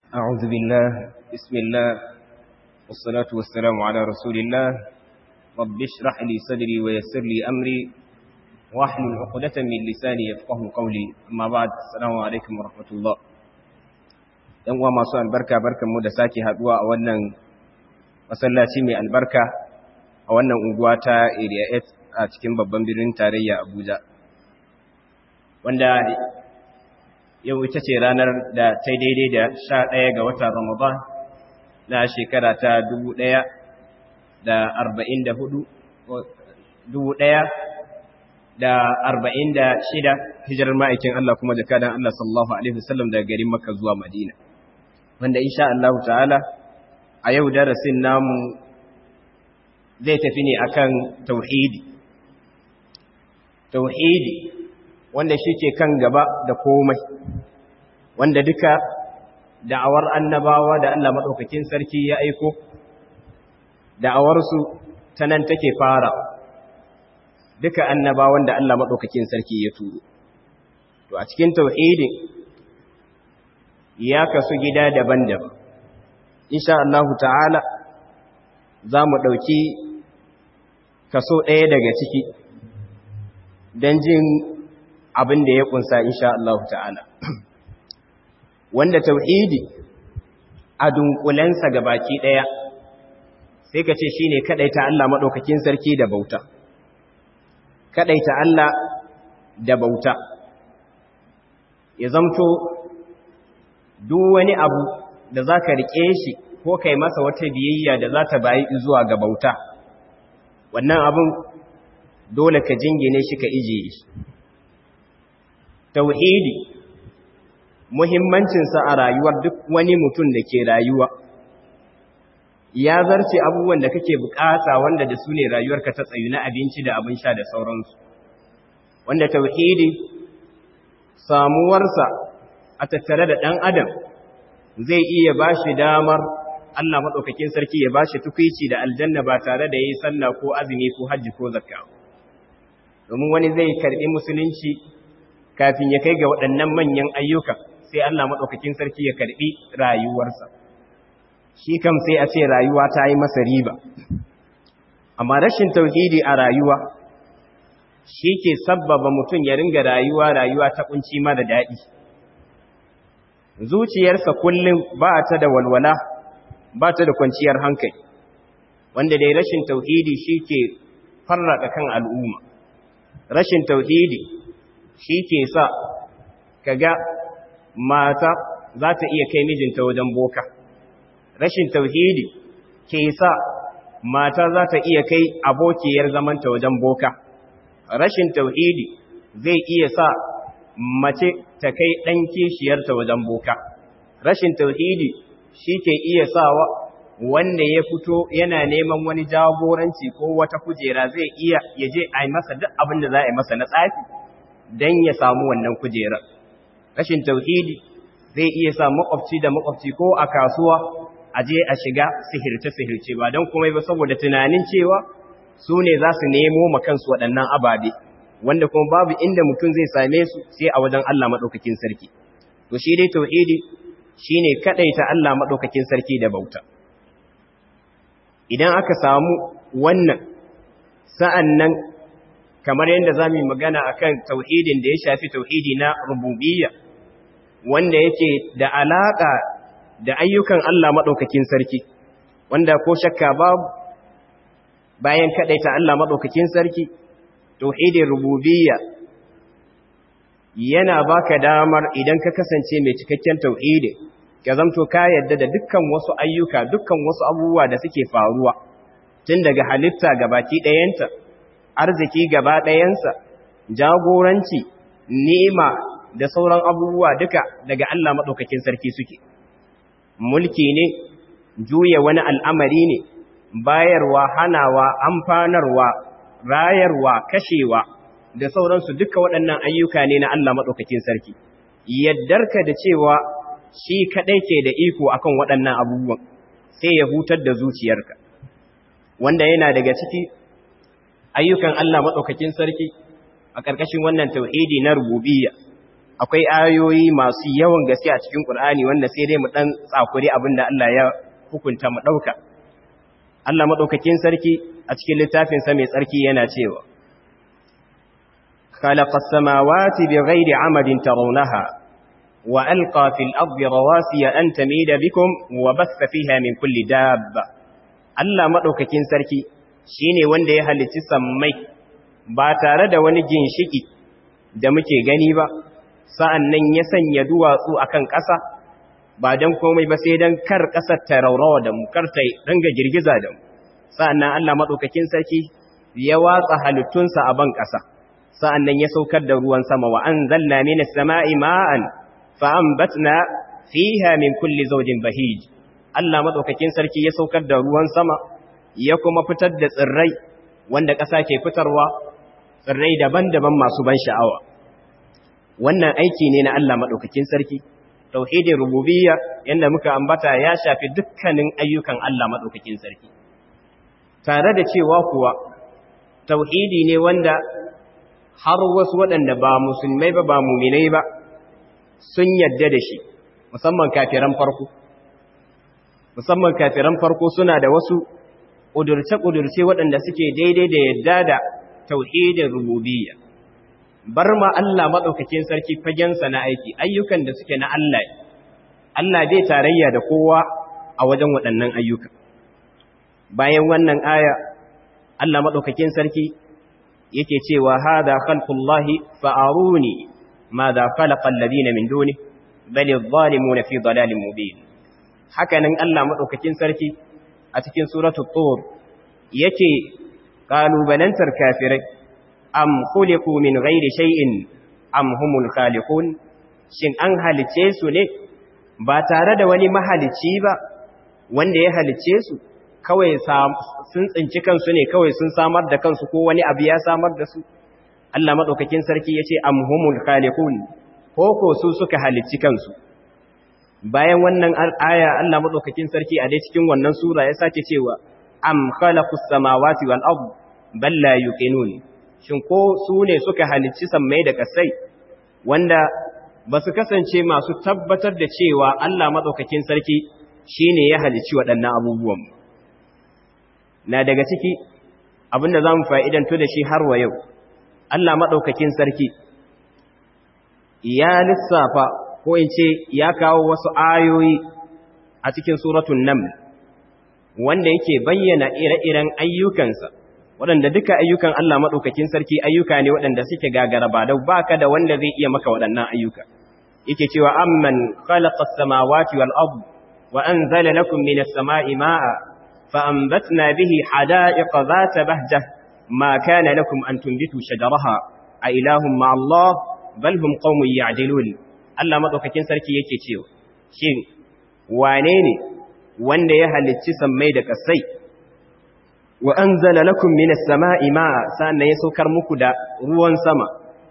أعوذ بالله بسم الله والصلاة والسلام على رسول الله رب اشرح لي صدري ويسر لي أمري واحلل عقدة من لساني يفقه قولي أما بعد السلام عليكم ورحمة الله ‘yan uwa masu albarka barkan mu da sake haduwa a wannan masallaci mai albarka a wannan unguwa ta area 8 a cikin babban birnin tarayya abuja wanda yau ita ce ranar da ta daidai da sha ɗaya ga watan ramadan na shekara ta dubu ɗaya da arba'in da hudu dubu ɗaya da arba'in da shida hijirar ma'aikin Allah kuma jakadan Allah sallallahu Alaihi wasallam daga garin Makka zuwa Madina. Wanda insha Allah ta'ala a yau darasin namu zai tafi ne akan tauhidi. Tauhidi wanda shi ke kan gaba da komai, wanda duka da'awar annabawa da Allah maɗaukakin sarki ya aiko, da'awarsu ta nan take fara. duka annabawan da Allah maɗaukakin sarki ya turo. To, a cikin tauhidin ya kasu gida daban-daban. Insha Allahu ta'ala za mu ɗauki kaso ɗaya daga ciki don jin abin da ya ƙunsa insha Allahu ta'ala. Wanda tauhidi a dunkulensa baki ɗaya sai ka ce shi ne kaɗaita Allah maɗaukakin sarki da bauta. kaɗaita Allah da bauta ya zamto duk wani abu da za ka riƙe shi ko kai masa wata biyayya da za ta bayi zuwa ga bauta wannan abin dole ka jingine shi ka ijiye shi tauhidi muhimmancinsa a rayuwar duk wani mutum da ke rayuwa ya zarce abubuwan da kake bukata wanda da su ne rayuwarka ta tsayu na abinci da abin sha da sauransu wanda tauhidi samuwarsa a tattare da ɗan adam zai iya ba shi damar Allah maɗaukakin sarki ya ba shi tukwici da aljanna ba tare da ya yi sallah ko azumi ko hajji ko zakka domin wani zai karɓi musulunci kafin ya kai ga waɗannan manyan ayyuka sai Allah maɗaukakin sarki ya karɓi rayuwarsa shi kam sai a ce rayuwa ta yi masa riba amma rashin tauhidi a rayuwa shi ke sabbaba mutum ya ringa rayuwa rayuwa ta kunci mara daɗi zuciyarsa kullum ba ta da walwala ba ta da kwanciyar hankali wanda dai rashin tauhidi shi ke farraka kan al'umma rashin tauhidi shi ke sa kaga mata za ta iya kai mijinta wajen boka rashin tauhidi ke sa mata za ta iya kai abokiyar zamanta wajen boka rashin tauhidi zai iya sa mace ta kai ɗan kishiyarta wajen boka rashin tauhidi shi ke iya sawa wanda ya fito yana neman wani jagoranci ko wata kujera zai iya ya je a yi masa duk abin da za a yi masa na tsafi don ya samu wannan kujerar rashin tauhidi zai iya sa makwabci da makwabci ko a kasuwa a je a shiga sihirce-sihirce ba don kuma ba saboda tunanin cewa su ne za su nemo makansu waɗannan ababe wanda kuma babu inda mutum zai same su sai a wajen Allah maɗaukakin sarki to shi dai tauhidi shi ne kaɗaita Allah maɗaukakin sarki da bauta idan aka samu wannan sa'an nan kamar yadda za mu magana a kan tauhidin da ya shafi tauhidi na rububiyya wanda yake da alaƙa da ayyukan Allah maɗaukakin sarki, wanda ko shakka babu bayan kaɗaita Allah maɗaukakin sarki, tauhidin rububiyya yana baka damar idan ka kasance mai cikakken tauhidi, ka zamto ka yadda da dukkan wasu ayyuka, dukkan wasu abubuwa da suke faruwa, tun daga halitta gabaki ɗayanta, arziki gaba ɗayansa, jagoranci, nema da sauran abubuwa duka daga Allah maɗaukakin sarki suke. mulki ne juya wani al'amari ne bayarwa hanawa amfanarwa rayarwa kashewa da sauransu duka waɗannan ayyuka ne na Allah maɗaukakin sarki yaddarka da cewa shi kaɗai ke da iko akan waɗannan abubuwan sai ya hutar da zuciyarka wanda yana daga ciki ayyukan Allah maɗaukakin sarki a ƙarƙashin wannan tauhidi na rububiyya akwai ayoyi masu yawan gaske a cikin Qur'ani wanda sai dai mu dan tsakuri abinda Allah ya hukunta mu dauka Allah madaukakin sarki a cikin littafin sa mai tsarki yana cewa khalaqas samawati bighairi amadin tarawnaha wa alqa fil ardi rawasiya an tamida bikum wa bassa fiha min kulli dabba Allah madaukakin sarki shine wanda ya halicci sammai ba tare da wani ginshiki da muke gani ba sa'an nan ya sanya duwatsu a kan ƙasa ba don komai ba sai don kar ƙasar ta raurawa da mu kar ta ranga girgiza da mu sa'an nan Allah maɗaukakin sarki ya watsa halittunsa a ban ƙasa sa'an nan ya saukar da ruwan sama wa an zalla mini sama'i ma'an fa'an batna fiha min kulli zaujin bahij Allah maɗaukakin sarki ya saukar da ruwan sama ya kuma fitar da tsirrai wanda ƙasa ke fitarwa tsirrai daban-daban masu ban sha'awa wannan aiki ne na Allah maɗaukakin sarki tauhidin rububiyya yadda muka ambata ya shafi dukkanin ayyukan Allah maɗaukakin sarki tare da cewa kuwa tauhidi ne wanda har wasu waɗanda ba musulmai ba ba muminai ba sun yadda da shi musamman kafiran farko musamman kafiran farko suna da wasu ƙudurce-ƙudurce waɗanda suke daidai da yadda da tauhidin rububiyya bar ma Allah maɗaukakin sarki fagensa na aiki ayyukan da suke na Allah Allah bai tarayya da kowa a wajen waɗannan ayyuka bayan wannan aya Allah maɗaukakin sarki yake cewa hada khalqullahi fa'aruni madha khalaqa alladhina min duni bal adh-dhalimuna fi dhalalin mubin hakanan Allah maɗaukakin sarki a cikin suratul tur yake kalubalantar kafirai am khuliqu min ghairi shay'in am humul khaliqun shin an halice su ne ba tare da wani mahalici ba wanda ya halice su kawai sun tsinci kansu ne kawai sun samar da kansu ko wani abu ya samar da su Allah madaukakin sarki yace am humul khaliqun ko ko su suka halici kansu bayan wannan aya Allah madaukakin sarki a dai cikin wannan sura ya sake cewa am khalaqus samawati wal ard bal la yuqinun shin ko su ne suka halicci sammai da kasai wanda ba su kasance masu tabbatar da cewa Allah maɗaukakin sarki shi ne ya halicci waɗannan abubuwan na daga ciki abinda za mu fa'idantu da shi har wa yau Allah maɗaukakin sarki ya lissafa ko in ce ya kawo wasu ayoyi a cikin suratun nan wanda yake bayyana ire-iren ayyukansa waɗanda duka ayyukan Allah maɗaukakin sarki ayyuka ne waɗanda suke gagara ba dau baka da wanda zai iya maka waɗannan ayyuka yake cewa amman khalaqa as-samawati wal ard wa anzala lakum minas sama'i ma'a fa anbatna bihi hada'iqa dhata bahjah ma kana lakum an tunbitu shajaraha a ilahum ma Allah bal hum qaumun ya'dilun Allah maɗaukakin sarki yake cewa shin wane ne wanda ya halicci sammai da kasai wa an zala lakum minas sama'i ma'a sa'an ya saukar muku da ruwan sama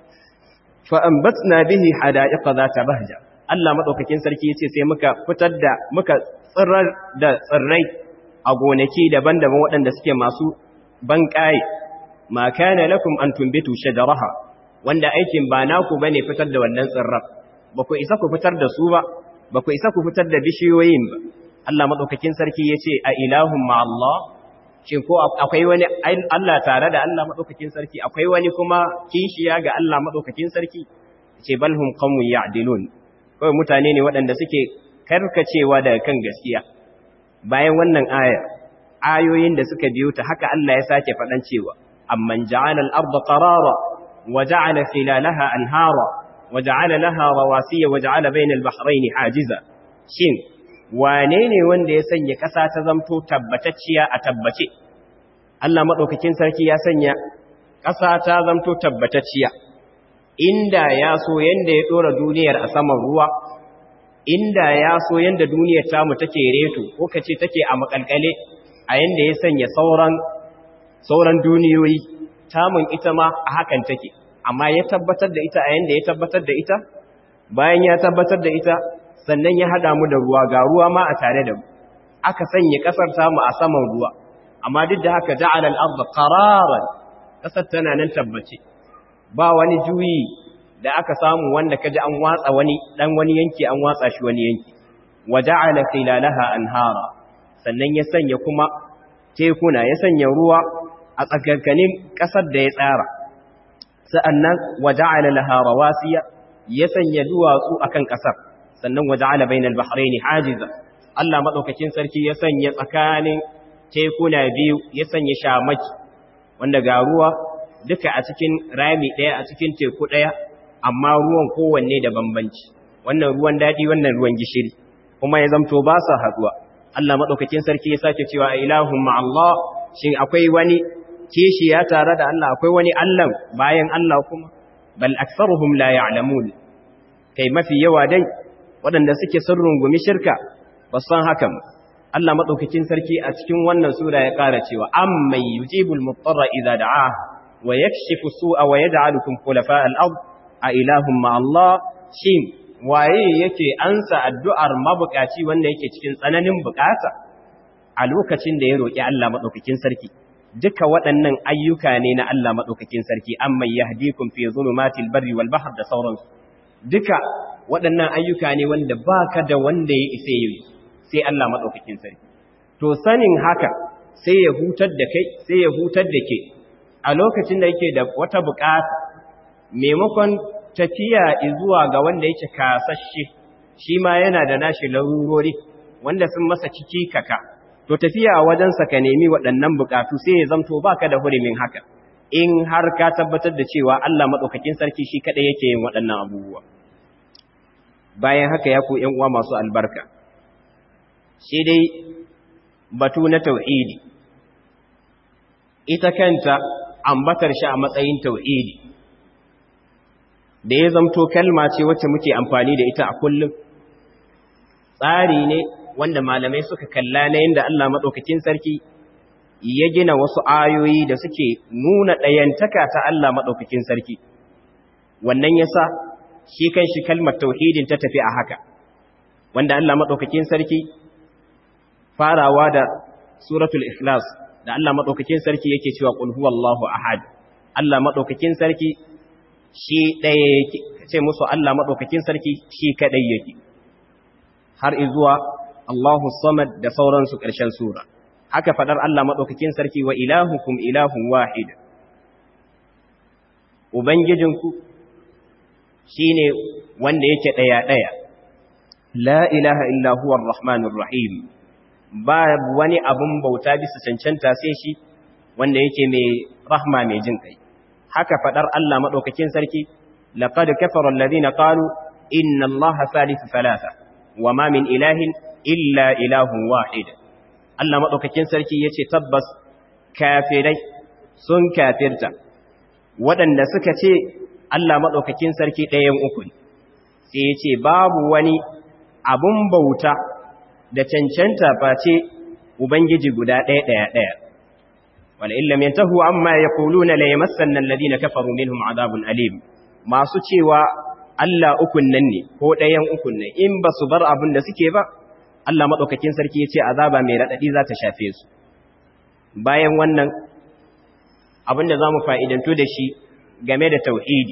fa an batsna bihi hada'iqa za ta bahja Allah maɗaukakin sarki ya ce sai muka fitar da muka tsirar da tsirrai a gonaki daban-daban waɗanda suke masu banƙaye ma kana lakum an tumbitu shajaraha wanda aikin ba naku bane fitar da wannan tsirran ba ku isa ku fitar da su ba ba ku isa ku fitar da bishiyoyin ba Allah maɗaukakin sarki ya ce a ilahun ma Allah shin ko akwai wani Allah tare da Allah madaukakin sarki akwai wani kuma kishiya ga Allah madaukakin sarki ce balhum qawmun ya'dilun kawai mutane ne waɗanda suke karkacewa daga kan gaskiya bayan wannan aya ayoyin da suka biyo ta haka Allah ya sake faɗan cewa amman ja'ala al-ardha qarara wa ja'ala khilalaha anhara wa ja'ala laha rawasiya wa ja'ala bayna al-bahrayn hajiza shin wane ne wanda ya sanya ƙasa ta zamto tabbatacciya a tabbace Allah maɗaukakin sarki ya sanya ƙasa ta zamto tabbatacciya inda ya so yanda ya ɗora duniyar a saman ruwa inda ya so yanda duniyar tamu take reto ko kace take a makalkale a yanda ya sanya sauran sauran duniyoyi tamun ita ma a hakan take amma ya tabbatar da ita a yanda ya tabbatar da ita bayan ya tabbatar da ita sannan ya hada mu da ruwa ga ruwa ma a tare da mu aka sanya kasar tamu a saman ruwa amma duk da haka ja'ala al-ardha qararan kasar tana nan tabbace ba wani juyi da aka samu wanda kaji an watsa wani dan wani yanki an watsa shi wani yanki waja'ala khilalaha anhara sannan ya sanya kuma tekuna ya sanya ruwa a tsakankanin kasar da ya tsara sa'annan waja'ala laha rawasiya ya sanya duwatsu akan kasar sannan waja'ala bainal bahraini hajiza Allah madaukakin sarki ya sanya tsakanin tekuna biyu ya sanya shamaki wanda ga ruwa duka a cikin rami ɗaya a cikin teku ɗaya amma ruwan kowanne da bambanci wannan ruwan daɗi wannan ruwan gishiri kuma ya zamto ba sa haɗuwa Allah maɗaukakin sarki ya sake cewa a ilahun ma'allah shin akwai wani kishi ya tare da Allah akwai wani Allah bayan Allah kuma bal aktsaruhum la ya'lamun kai mafi yawa dai waɗanda suke sun rungumi shirka ba san hakan Allah maɗaukakin sarki a cikin wannan sura ya ƙara cewa amman yujibul mutarra idza da'a wa yakshifu su'a wa yaj'alukum khulafa al-ard a ilahun ma'allah shin waye yake ansa addu'ar mabukaci wanda yake cikin tsananin bukata a lokacin da ya roƙi Allah maɗaukakin sarki duka waɗannan ayyuka ne na Allah maɗaukakin sarki amman yahdikum fi zulumatil barri wal bahr da sauransu duka waɗannan ayyuka ne wanda baka da wanda ya isa yi sai Allah maɗaukakin sarki to sanin haka sai ya hutar da kai sai ya hutar da ke a lokacin da yake da wata bukata maimakon tafiya zuwa ga wanda yake kasashe shi ma yana da nashi larurori wanda sun masa ciki kaka to tafiya a wajensa ka nemi waɗannan bukatu sai ya zamto baka da hurumin haka in har ka tabbatar da cewa Allah madaukakin sarki shi kadai yake yin waɗannan abubuwa bayan haka ya ku ƴan uwa masu albarka shi dai batu na tauhidi ita kanta ambatar shi a matsayin tauhidi da ya zamto kalma ce wacce muke amfani da ita a kullum tsari ne wanda malamai suka kalla na yadda Allah maɗaukakin sarki ya gina wasu ayoyi da suke nuna ɗayantaka ta Allah maɗaukakin sarki wannan yasa shi kan shi kalmar tauhidin ta tafi a haka wanda Allah maɗaukakin sarki farawa da suratul ikhlas da Allah maɗaukakin sarki yake cewa qul huwallahu ahad Allah maɗaukakin sarki shi ɗaya yake ce musu Allah maɗaukakin sarki shi kaɗai yake har izuwa Allahu samad da sauransu ƙarshen sura haka faɗar Allah maɗaukakin sarki wa ilahukum ilahun wahid Ubangijinku shi ne wanda yake ɗaya-ɗaya la ilaha illa huwa rahmanur rahim ba wani abun bauta bisa cancanta sai shi wanda yake mai rahma mai jin kai haka fadar Allah madaukakin sarki laqad kafara alladhina qalu inna allaha salisu thalatha wama min ilahin illa ilahun wahid Allah madaukakin sarki yace tabbas kafirai sun kafirta waɗanda suka ce Allah madaukakin sarki ɗayan uku sai yace babu wani abun bauta da cancanta face ubangiji guda ɗaya ɗaya ɗaya ولئن لم ينتهوا عما يقولون لا يمسن الذين كفروا منهم عذاب أليم masu cewa Allah ukun nan ne ko ɗayan ukun ne in ba su bar abin da suke ba Allah maɗaukakin sarki ya ce azaba mai raɗaɗi za ta shafe su bayan wannan abin da za mu fa'idantu da shi game da tauhidi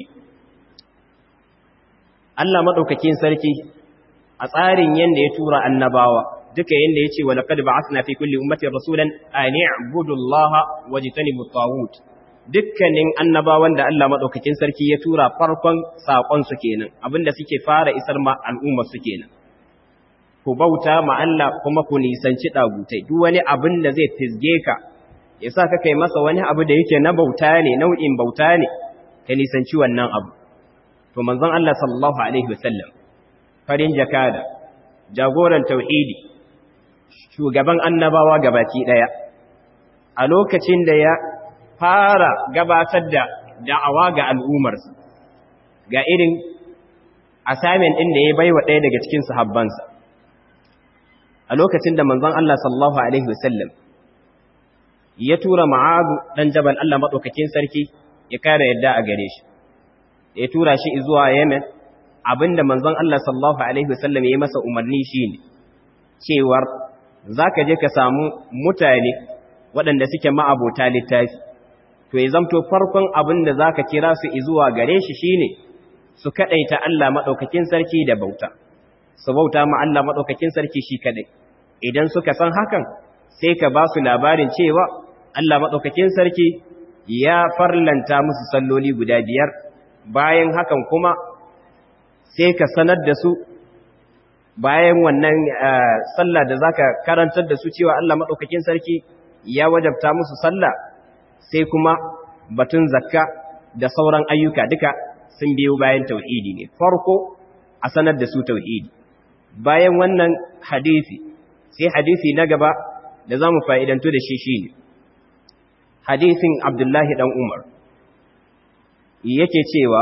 Allah maɗaukakin sarki a tsarin yadda ya tura annabawa duka yanda yace wa laqad ba'athna fi kulli ummatin rasulan an i'budu allaha wajtanibu at dukkanin annabawan da Allah madaukakin sarki ya tura farkon sakon su kenan abinda suke fara isar ma al'umma su kenan ku bauta ma Allah kuma ku nisanci dagutai duk wani abin da zai fisge ka yasa ka kai masa wani abu da yake na bauta ne nau'in bauta ne ka nisanci wannan abu to manzon Allah sallallahu alaihi wasallam farin jakada jagoran tauhidi shugaban annabawa gabaki daya a lokacin da ya fara gabatar da da'awa ga al'ummarsa ga irin assignment din da ya baiwa ɗaya daga cikin sahabbansa a lokacin da manzon Allah sallallahu alaihi wasallam ya tura Mu'adh dan Jabal Allah madaukakin sarki ya kare yadda a gare shi ya tura shi zuwa Yemen abinda manzon Allah sallallahu alaihi wasallam ya yi masa umarni shine cewar za ka je ka samu mutane waɗanda suke ma'abota littafi to ya zamto farkon abin da za ka kira su izuwa gare shi shi ne su kadaita Allah madaukakin sarki da bauta su bauta ma Allah madaukakin sarki shi kadai idan suka san hakan sai ka ba su labarin cewa Allah madaukakin sarki ya farlanta musu salloli guda biyar bayan hakan kuma sai ka sanar da su bayan wannan sallah da zaka karantar da su cewa Allah madaukakin sarki ya wajabta musu sallah sai kuma batun zakka da sauran ayyuka duka sun biyo bayan tauhidi ne farko a sanar da su tauhidi bayan wannan hadisi sai hadisi na gaba da zamu fa'idantu da shi shine hadisin Abdullahi dan Umar yake cewa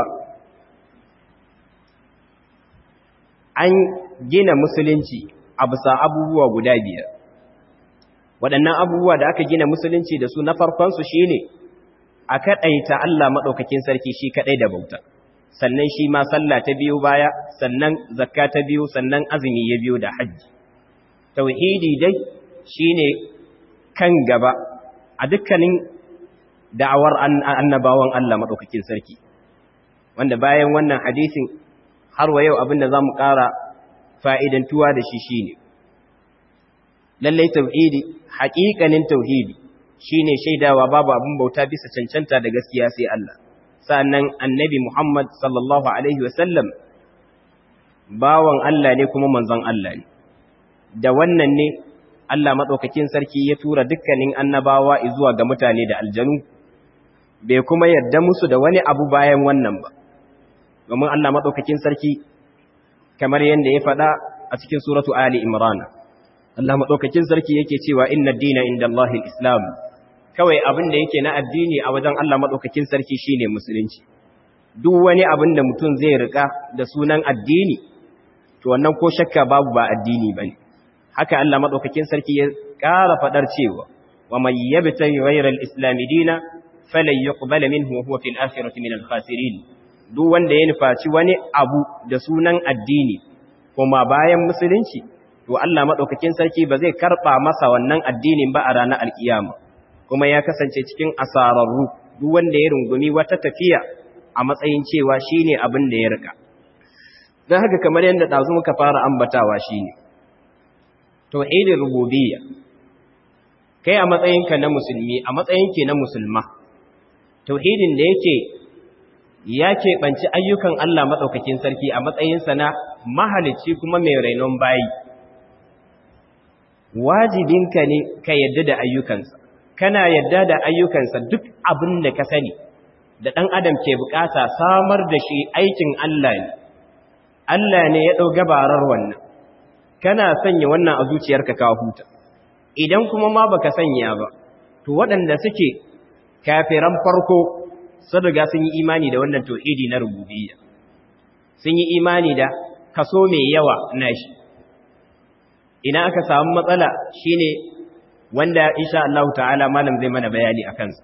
an gina musulunci a bisa abubuwa guda biyar waɗannan abubuwa da aka gina musulunci da su na farkonsu shi ne a kaɗaita Allah maɗaukakin sarki shi kaɗai da bauta sannan shi ma sallah ta biyu baya sannan zakka ta biyu sannan azumi ya biyu da hajji tauhidi dai shi ne kan gaba a dukkanin da'awar annabawan Allah maɗaukakin sarki wanda bayan wannan hadisin har wa yau abinda za mu ƙara fa'idantuwa da shi shi ne lallai tauhidi haƙiƙanin tauhidi shi ne shaidawa babu abin bauta bisa cancanta da gaskiya sai Allah sa'annan annabi Muhammad sallallahu Alaihi wasallam bawan Allah ne kuma manzon Allah ne da wannan ne Allah maɗaukakin sarki ya tura dukkanin annabawa zuwa ga mutane da aljanu bai kuma yarda musu da wani abu bayan wannan ba domin Allah maɗaukakin sarki kamar yadda ya faɗa a cikin suratu Ali Imran Allah maɗaukakin sarki yake cewa inna dina inda Allahil Islam kawai abin da yake na addini a wajen Allah maɗaukakin sarki shine musulunci duk wani abin da mutum zai rika da sunan addini to wannan ko shakka babu ba addini bane haka Allah maɗaukakin sarki ya ƙara faɗar cewa wa man yabtaghi ghayra al-islam dina falan yuqbala minhu wa huwa fil akhirati min al-khasirin duk wanda ya nufaci wani abu da sunan addini kuma bayan musulunci to Allah madaukakin sarki ba zai karba masa wannan addinin ba a ranar alkiyama kuma ya kasance cikin asararru duk wanda ya rungumi wata tafiya a matsayin cewa shine abin da ya rika dan haka kamar yadda dazu muka fara ambatawa shine tauhidin rububiyya kai a matsayinka na musulmi a matsayinki na musulma tauhidin da yake ya keɓanci ayyukan Allah maɗaukakin sarki a matsayinsa na mahalicci kuma mai rainon bayi. Wajibinka ne ka yadda da ayyukansa, kana yadda da ayyukansa duk abin da ka sani, da ɗan adam ke bukata samar da shi aikin Allah ne, Allah ne ya ɗau gabarar wannan, kana sanya wannan a zuciyarka ka huta, idan kuma ma baka sanya ba, to waɗanda suke kafiran farko sun riga sun yi imani da wannan tauhidi na rububiyya sun yi imani da kaso mai yawa na shi ina aka samu matsala shine wanda insha Allah ta'ala malam zai mana bayani a kansa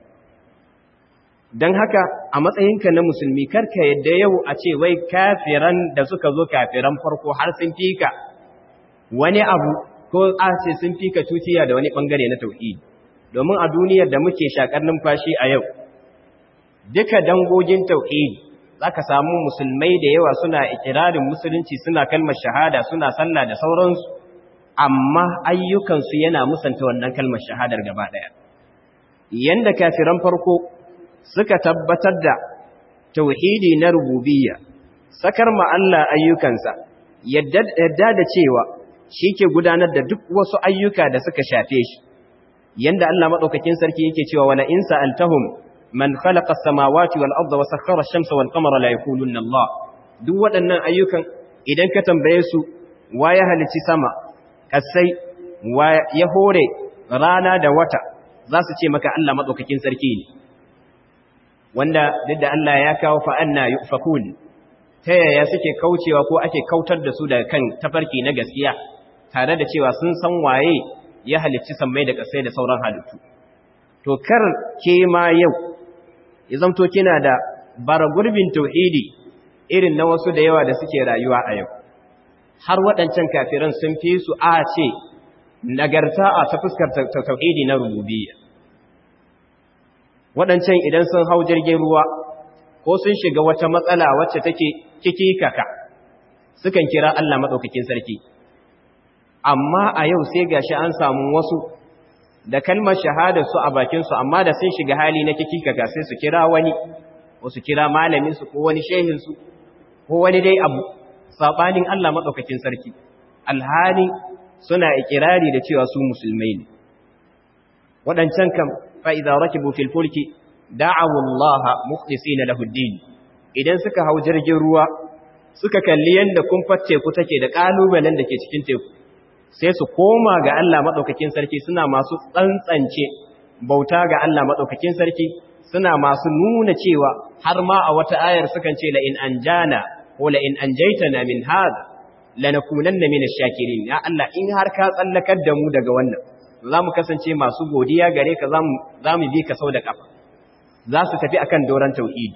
don haka a matsayinka na musulmi karka yadda yau a ce wai kafiran da suka zo kafiran farko har sun fika wani abu ko a ce sun fika tutiya da wani bangare na tauhidi domin a duniyar da muke shakar numfashi a yau duka dangogin tauhidi zaka samu musulmai da yawa suna ikirarin musulunci suna kalmar shahada suna sallah da sauransu amma ayyukansu yana musanta wannan kalmar shahadar gaba daya yanda kafiran farko suka tabbatar da tauhidi na rububiyya sakar ma Allah ayyukansa yadda da cewa shi ke gudanar da duk wasu ayyuka da suka shafe shi yanda Allah madaukakin sarki yake cewa wala in sa'altahum man khalaqa as-samawati wal arda wa sakhkhara ash-shamsa wal qamara la yaquluna Allah duk waɗannan ayyukan idan ka tambaye su wa ya halici sama kasai wa ya hore rana da wata za su ce maka Allah madaukakin sarki ne wanda duk da Allah ya kawo fa anna yufakun ta yaya suke kaucewa ko ake kautar da su daga kan tafarki na gaskiya tare da cewa sun san waye ya halicci sammai da kasai da sauran halittu to kar ke ma yau ya zamto kina da bara gurbin tauhidi irin na wasu da yawa da suke rayuwa a yau har waɗancan kafiran sun fi su a ce nagarta a ta fuskar tauhidi na rububiyya waɗancan idan sun hau jirgin ruwa ko sun shiga wata matsala wacce take kikikaka sukan kira Allah maɗaukakin sarki amma a yau sai gashi an samu wasu da kalmar shahada su a bakinsu amma da sun shiga hali na kikikaka sai su kira wani wasu kira malaminsu ko wani shehinsu ko wani dai abu saɓanin Allah maɗaukakin sarki alhali suna ikirari da cewa su musulmai ne waɗancan kam fa'iza rakibu fil fulki da'awu Allah mukhlisina lahu din idan suka hau jirgin ruwa suka kalli yanda kumfar teku take da kalubalen da ke cikin teku sai su koma ga Allah madaukakin sarki suna masu tsantsance bauta ga Allah madaukakin sarki suna masu nuna cewa har ma a wata ayar sukan ce la in anjana ko la in anjaytana min hada lanakunanna min ash-shakirin ya Allah in har ka tsallakar da mu daga wannan za mu kasance masu godiya gare ka za mu bi ka sau da ƙafa za su tafi akan doron tauhidi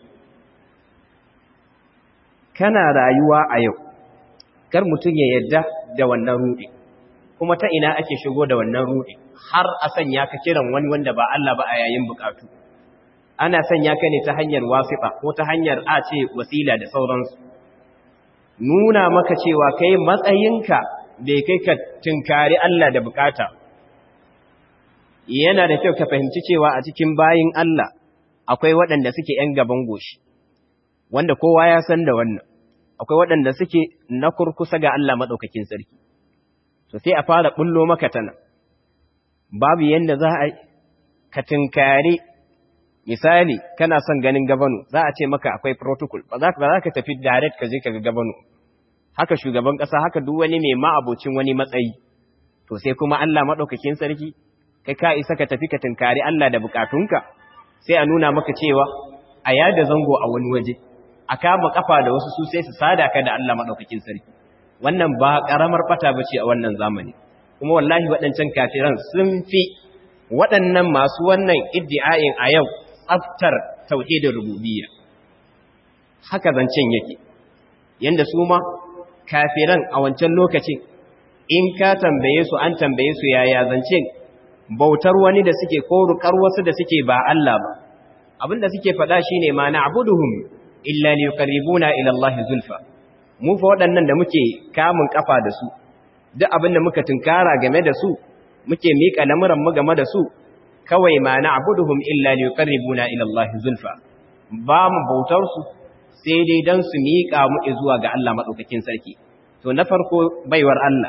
kana rayuwa a yau kar mutum ya yadda da wannan ruɗi kuma ta ina ake shigo da wannan ruɗi har a sanya ka kiran wani wanda ba Allah ba a yayin bukatu ana sanya ka ne ta hanyar wasiƙa ko ta hanyar a ce wasila da sauransu nuna maka cewa kai matsayinka bai kai ka tunkari Allah da bukata yana da kyau ka fahimci cewa a cikin bayin Allah akwai waɗanda suke ‘yan gaban goshi, wanda kowa ya san da wannan, akwai waɗanda suke na kurkusa ga Allah maɗaukakin sarki. So sai a fara ɓullo maka tana, babu yadda za a ka tunkari misali kana son ganin gabanu za a ce maka akwai protocol ba za ka tafi direct ka je ka ga gabanu haka shugaban ƙasa haka duk wani mai ma'abocin wani matsayi to sai kuma Allah maɗaukakin sarki kai ka isa ka tafi ka tunkari Allah da bukatunka sai a nuna maka cewa a yada zango a wani waje a kama kafa da wasu su sai su sada ka da Allah madaukakin sarki wannan ba karamar bata bace a wannan zamani kuma wallahi waɗancan kafiran sun fi waɗannan masu wannan iddi'ain a yau tsaftar tauhidin rububiyya haka zancen yake yanda su ma kafiran a wancan lokacin in ka tambaye su an tambaye su yaya zancen bautar wani da suke ko rukar wasu da suke ba Allah ba abinda suke faɗa shine ma na'buduhum illa liqarribuna ila Allah zulfa mu fa waɗannan da muke kamun kafa da su duk abinda muka tunkara game da su muke mika lamuran mu game da su kawai ma na'buduhum illa liqarribuna ila Allah zulfa ba mu bautar su sai dai dan su mika mu zuwa ga Allah madaukakin sarki to na farko baiwar Allah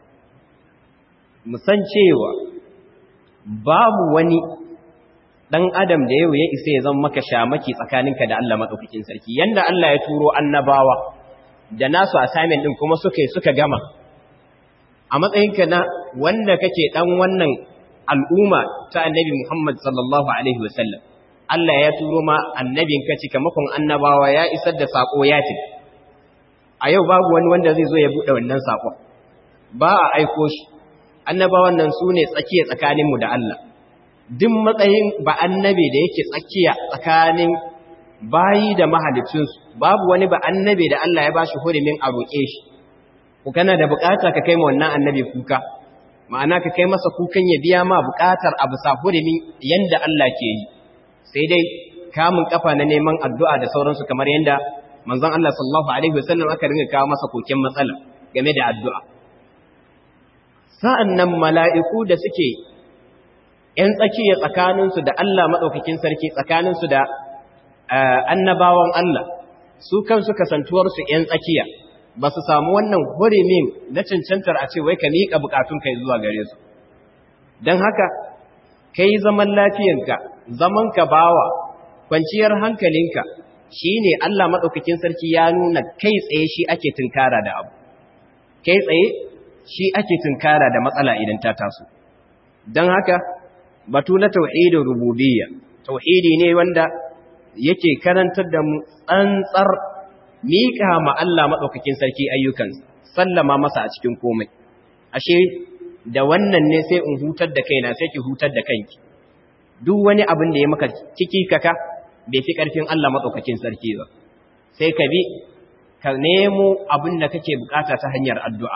mu san cewa babu wani ɗan adam da yau ya isa ya zama maka shamaki tsakaninka da Allah maɗaukakin sarki yanda Allah ya turo annabawa da nasu assignment ɗin kuma suka suka gama a matsayinka na wanda kake ɗan wannan al'umma ta annabi Muhammad sallallahu alaihi wasallam Allah ya turo ma annabinka cikamakon annabawa ya isar da saƙo ya ce a yau babu wani wanda zai zo ya buɗe wannan saƙon ba a aiko shi annabawan nan su ne tsakiya tsakaninmu da Allah duk matsayin ba annabi da yake tsakiya tsakanin bayi da mahalicinsu babu wani ba annabi da Allah ya ba shi hurumin a roƙe shi ku kana da bukata ka kai ma wannan annabi kuka ma'ana ka kai masa kukan ya biya ma bukatar abu sa hurumin yanda Allah ke yi sai dai kamun kafa na neman addu'a da sauransu kamar yanda manzon Allah sallallahu alaihi wasallam aka ringa kawo masa koken matsala game da addu'a sa'an nan mala'iku da suke ‘yan tsakiya tsakaninsu da Allah maɗaukakin sarki tsakaninsu da annabawan Allah, su kansu kasantuwarsu ‘yan tsakiya ba su samu wannan hurimin na cancantar a ce wai ka miƙa bukatun kai zuwa gare su. Don haka, kai zaman lafiyanka, zaman ka bawa, kwanciyar hankalinka shi ne Allah maɗaukakin sarki ya nuna kai tsaye shi ake tunkara da abu. Kai tsaye shi ake tunkara da matsala idan ta taso don haka batu na tauhidin rububiyya tauhidi ne wanda yake karantar da mu tsantsar miƙa ma Allah maɗaukakin sarki ayyukan sallama masa a cikin komai ashe da wannan ne sai in hutar da kaina sai ki hutar da kanki duk wani abin da ya maka ciki kaka bai fi ƙarfin Allah maɗaukakin sarki ba sai ka bi ka nemo abin da kake bukata ta hanyar addu'a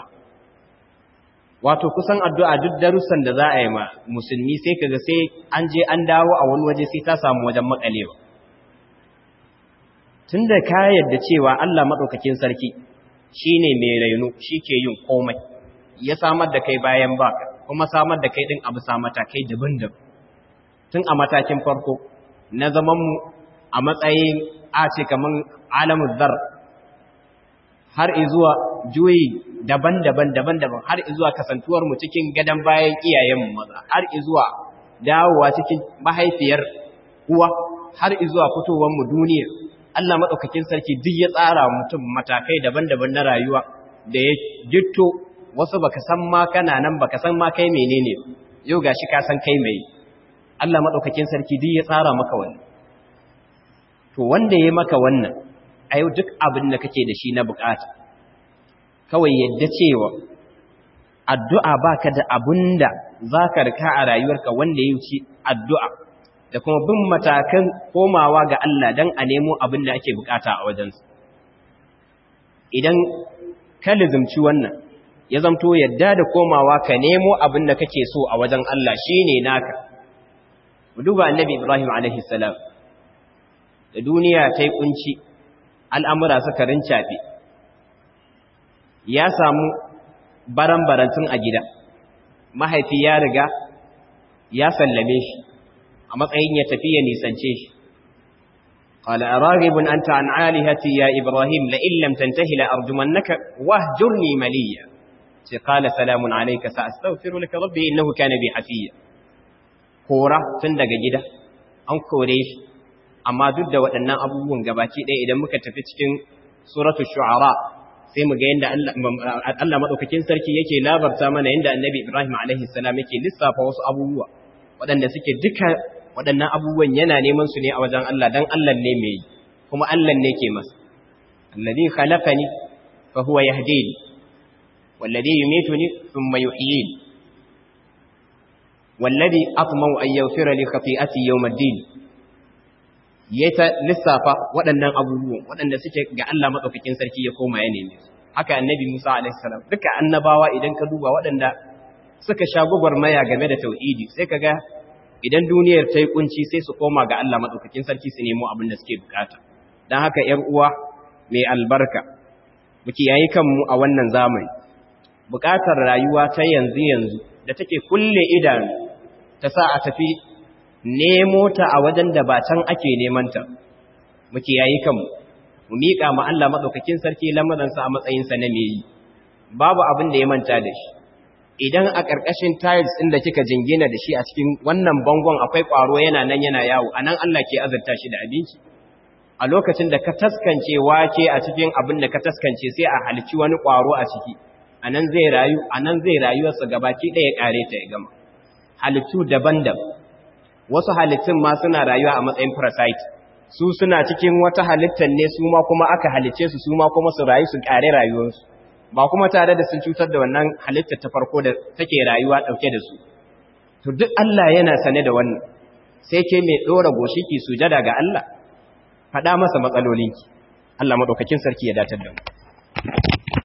wato kusan addu'a duk darussan da za a yi ma musulmi sai kaga sai an je an dawo a wani waje sai ta samu wajen makalewa tunda ka yadda cewa Allah madaukakin sarki shine mai raino ke yin komai ya samar da kai bayan baka kuma samar da kai din abu sa matakai daban-daban tun a matakin farko na zaman mu a matsayin a ce kaman alamul zar har izuwa juyi daban-daban daban-daban har izuwa kasantuwar mu cikin gadan bayan iyayen mu maza har izuwa dawowa cikin mahaifiyar uwa har izuwa fitowar mu duniya Allah madaukakin sarki duk ya tsara mutum matakai daban-daban na rayuwa da ya jitto wasu baka san ma kana nan baka san ma kai menene yau gashi ka san kai mai Allah madaukakin sarki duk ya tsara maka wannan to wanda ya maka wannan a yau duk abin da kake da shi na bukata kawai yadda cewa addu'a baka da abin da za ka rika a rayuwarka wanda ya wuce addu'a da kuma bin matakan komawa ga Allah don a nemo abin da ake bukata a wajensu idan ka lizimci wannan ya zamto yadda da komawa ka nemo abin da kake so a wajen Allah shi ne naka duba annabi ibrahim a.s. da duniya ta yi kunci al'amura suka rincafe ya samu baran-barantun a gida mahaifi ya riga ya sallame shi a matsayin ya tafi ya nisance shi قال أراغب أنت عن عالهتي يا إبراهيم لئن لم تنتهي لأرجمنك واهجرني مليا قال سلام عليك سأستغفر لك ربي إنه كان بي حفيا كورة تندق جدا أن كوريش amma duk da waɗannan abubuwan gabaci ɗaya idan muka tafi cikin suratu shu'ara sai mu ga yadda Allah maɗaukakin sarki yake labarta mana yadda annabi Ibrahim alaihi salam yake lissafa wasu abubuwa waɗanda suke duka waɗannan abubuwan yana neman su ne a wajen Allah dan Allah ne mai yi kuma Allah ne ke masa alladhi khalaqani fa huwa yahdini walladhi yumituni thumma yuhyini walladhi atma'u an yaghfira li khati'ati yawm ad-din ya ta lissafa waɗannan abubuwan waɗanda suke ga Allah maɗaukakin sarki ya koma ya neme su haka annabi Musa alaihissalam duka annabawa idan ka duba waɗanda suka sha gwagwarmaya game da tauhidi sai ka ga idan duniyar ta yi kunci sai su koma ga Allah maɗaukakin sarki su nemo abin da suke bukata don haka ‘yar uwa mai albarka muke yayi kanmu a wannan zamani bukatar rayuwa ta yanzu yanzu da take kulle idanu ta sa a tafi nemo ta a wajen da ba can ake nemanta muke yayi kanmu mu miƙa ma Allah madaukakin sarki lamarinsa a matsayinsa na me yi babu abin da ya manta da shi idan a ƙarƙashin tiles ɗin da kika jingina da shi a cikin wannan bangon akwai ƙwaro yana nan yana yawo anan Allah ke azurta shi da abinci a lokacin da ka taskance wake a cikin abin da ka taskance sai a halici wani ƙwaro a ciki anan zai rayu anan zai rayuwarsa gabaki ɗaya ƙare ta ya gama halittu daban-daban wasu halittun ma suna rayuwa a matsayin parasite su suna cikin wata halittar ne su ma kuma aka halice su su ma kuma su rayu su kare rayuwarsu ba kuma tare da sun cutar da wannan halittar ta farko da take rayuwa dauke da su to duk Allah yana sane da wannan sai ke mai dora goshi ki sujada ga Allah faɗa masa matsalolinki Allah madaukakin sarki ya datar da mu